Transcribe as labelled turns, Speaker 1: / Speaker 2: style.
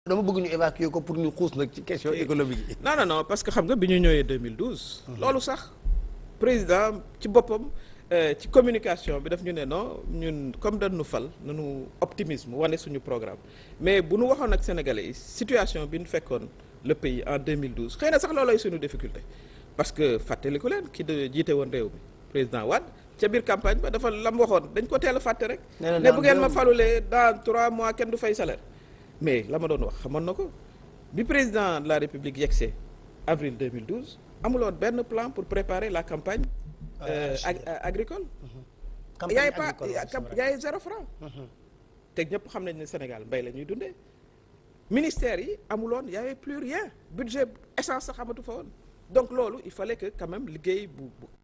Speaker 1: dama bëgg ñu évacuer ko pour ñu xuus nag ci question économique yi.
Speaker 2: non non non parce que xam nga bi ñu ñëwee 2012. loolu sax président ci boppam ci communication bi daf ñu ne non ñun comme dañ nu fal nanu optimisme wane suñu programme mais bu nu waxoon ak sénégalais yi situation bi ñu fekkoon le pays en 2012 xëy na sax loolooy suñu difficulté parce que fàttaliku leen ki de jiite woon réew mi président Wade ca biir campagne ba dafa lam waxoon dañ ko teel a fàtte rek. ne bu ngeen ma falulee dans trois mois kenn du fay salaire. mais la ma doon wax xamoon na ko bi président de la république yegsee avril 2012 amuloon benn plan pour préparer la campagne euh, ag agricole y avait pas y avait zéro franc te ñëpp xam nañ ne Sénégal mbay la ñuy dundee ministère yi amuloon y avait plus rien budget essence sax xamatu fa woon donc loolu il fallait que quand même liggéey bu bu